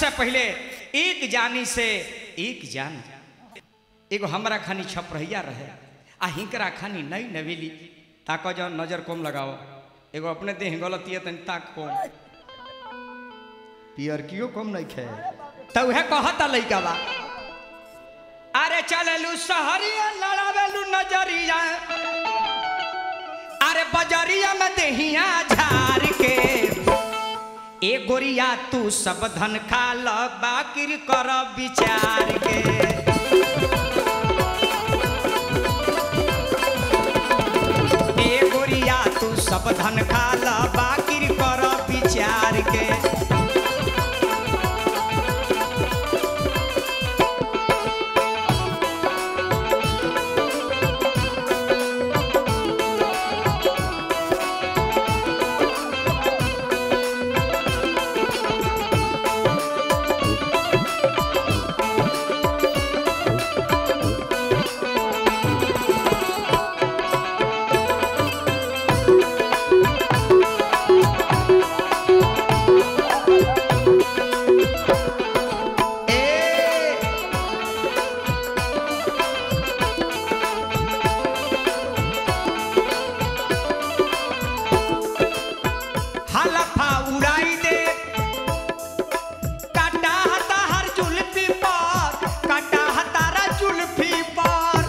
से पहले एक जानी से एक जान एगो हमरा खानी छपरहिया रहे आ हिंकरा खानी नई नवेली ताको जो नजर कम लगाओ एगो अपने देह गलती है तनी ताक कम पियर कियो कम नहीं खे तो उहे कहता लइका बा अरे चललू सहरिया लड़ावेलू नजरिया अरे बजरिया में देहिया झार के ए गोरिया तू सब धन खा ल बाकिर कर विचार के ए गोरिया तू सब धन खा ल बाकिर कर विचार के ए हलफा उड़ाई दे काटा हता हर जुल्फी पर काटा हतारा जुल्फी पर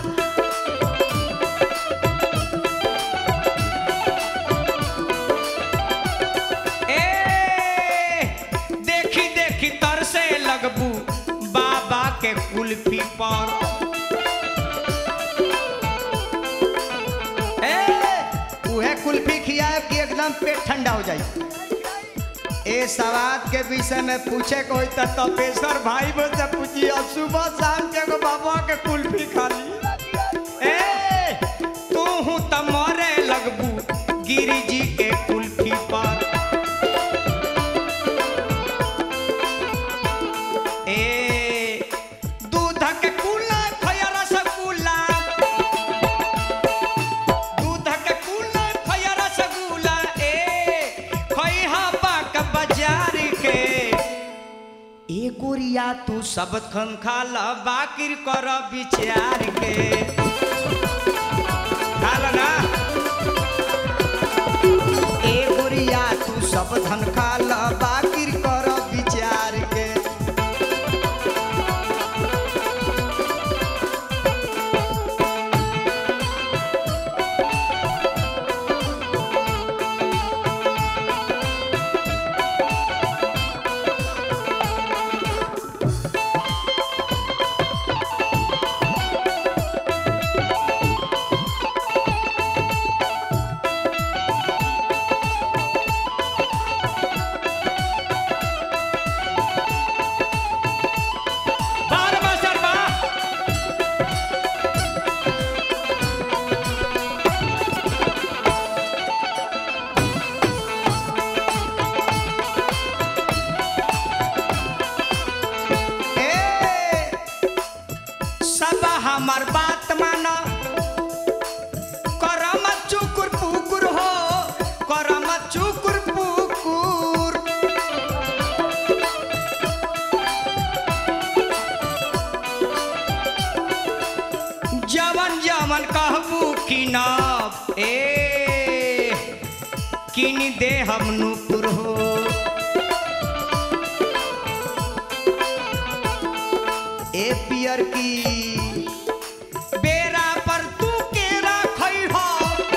ए देखी देखी तरसे लगबू बाबा के कुल्फी पर ए उहे कुल्फी खियाए कि एकदम पेट ठंडा हो जाए ए सवाद के विषय में पूछे को होई त तपेश्वर भाई बो से पूछी अब सुबह शाम के एगो बाबा के कुल्फी खा ली ए तू हूँ त मरे लगबू गिरी जी के कुल्फी पर ए दूध के कुला खया रसगुल्ला दूध के कुला खया रसगुल्ला ए खइहा पाक बाजार के ए गोरिया तू सब खन खा ल बाकिर कर विचार के खा ल ना ए गोरिया तू सब धन खा ल बाकिर कर विचार के बार मास्टर बा ए सब हमर बात माना करम चुकुर पुकुर हो करम चुकुर पुकुर जवन जवन कहबू किनब ए किन दे हम नुपुर हो ए पियर की बेरा पर तू केरा खई हो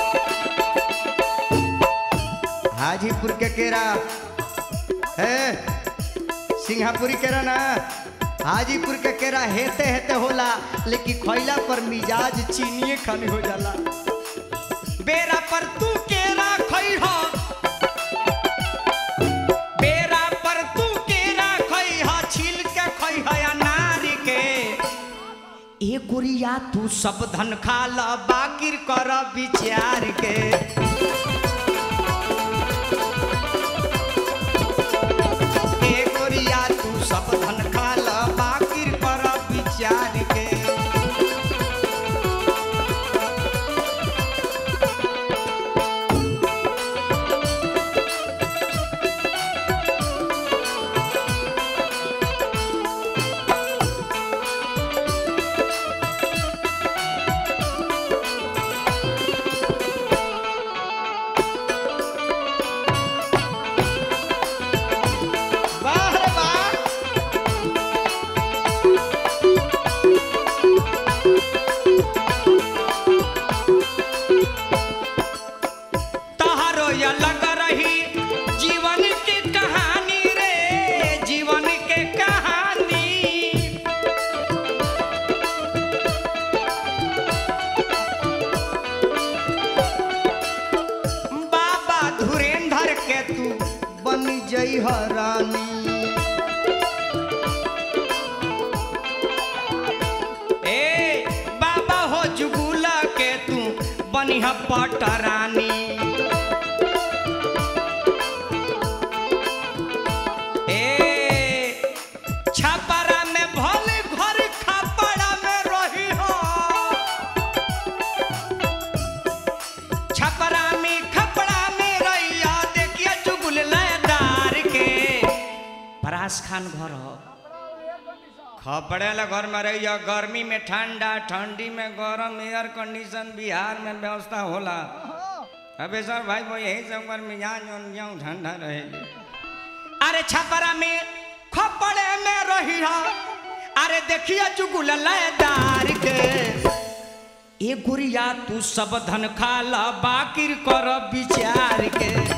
हाजीपुर के केरा है सिंगापुरी केरा ना हाजीपुर के केरा हेते हेते होला लेकिन खैला पर मिजाज चीनिए खानी हो जाला बेरा पर तू केरा खई हो बेरा पर तू केरा खई हो छिल के खई हो अनार के ए गुरिया तू सब धन खा ल बाकिर कर विचार के ए गोरिया तू सब धन खा ल बाकिर कर विचार के तू बनी जई हरानी ए बाबा हो जुगुला के तू बनी ह पटरानी ए छपरा में भले घर खपड़ा में रही हो छपरा में खपड़ा में रहिया देखिए चुगुल लयदार के परास खान घर हो खपड़े वाला घर में रहिया गर्मी में ठंडा ठंडी में गरम एयर कंडीशन बिहार में व्यवस्था होला अबे सर भाई वो यही सब घर मिजाज जाऊँ ठंडा रहेगी अरे छपरा में खपड़े में रहिया अरे देखिए चुगुल लयदार के ए गुड़िया तू सब धन खा ला बाकिर कर विचार के